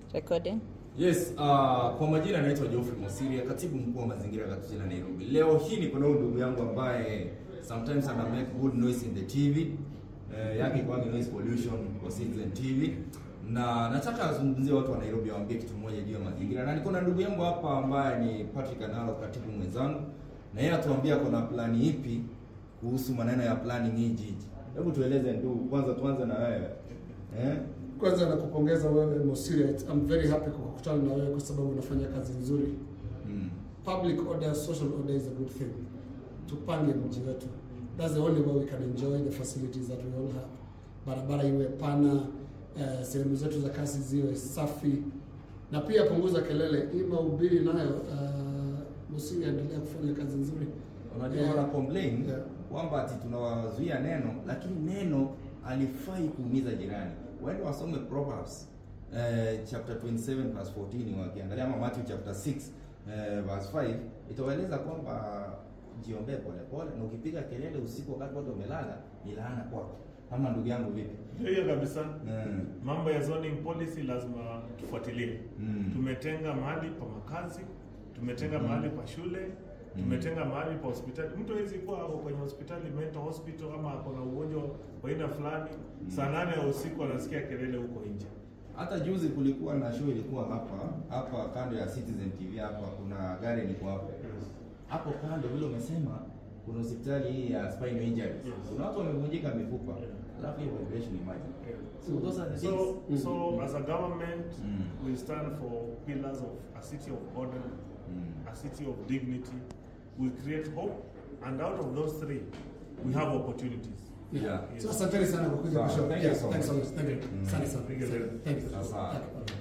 Recording. Yes, uh, kwa majina anaitwa Geoffrey Mosiria, katibu mkuu wa mazingira katika jiji la Nairobi. Leo hii niko na huyu ndugu yangu ambaye sometimes ana make good noise in the TV. Eh, yake kwa noise pollution kwa Citizen TV. Na nataka azungumzie watu wa Nairobi waambie kitu moja juu ya mazingira. Na niko na ndugu yangu hapa ambaye ni Patrick Analo, katibu mwenzangu. Na yeye atuambia kuna plani ipi kuhusu maneno ya planning hii jiji. Hebu tueleze ndugu, kwanza tuanze na wewe. Eh? Kwanza nakupongeza wewe Mosiria, I'm very happy kukutana na wewe kwa sababu unafanya kazi nzuri. Mm. Public order, social order is a good thing. Tupange mji wetu. That's the only way we can enjoy the facilities that we all have. Barabara iwe pana, eh, sehemu zetu za kazi ziwe safi, na pia punguza kelele. Hii mahubiri nayo, uh, Mosiria, endelea kufanya kazi nzuri. Unajua Yeah. wana complain Yeah. kwamba ati tunawazuia neno, lakini neno alifai kuumiza jirani. Waende wasome Proverbs eh, chapter 27 verse 14 wakiangalia ama Matthew chapter 6 eh, verse 5 itawaeleza kwamba jiombee polepole na ukipiga kelele usiku wakati watu wamelala ni laana kwako. Kama ndugu yangu vipi? Ndio hiyo kabisa. Mm. Mambo ya zoning policy lazima tufuatilie. Mm. Tumetenga mahali pa makazi, tumetenga Mhm. mahali pa shule, tumetenga mahali pa hospitali. Mtu hawezi kuwa ako kwenye hospitali mental hospital ama ako na ugonjwa wa aina fulani, saa nane ya usiku anasikia kelele huko nje. Hata juzi kulikuwa na show ilikuwa hapa hapa kando ya Citizen TV hapa, kuna gari ilikuwa hapo hapo kando, vile umesema kuna hospitali hii ya spinal injuries. Yes. Kuna watu wamevunjika mifupa, Yeah. alafu hiyo vibration imagine. So those are the So, things. so as a government, Mm. we stand for pillars of a city of order, Mm. a city of dignity. We create hope, and out of those three, we have opportunities. Yeah. So asanteni sana kwa kuja Sawa, kushow. thank you Yes, so thanks so much. much. Thank you. Mm. Asante sana. Thank you very much. Thank you. Sawa. Thank you.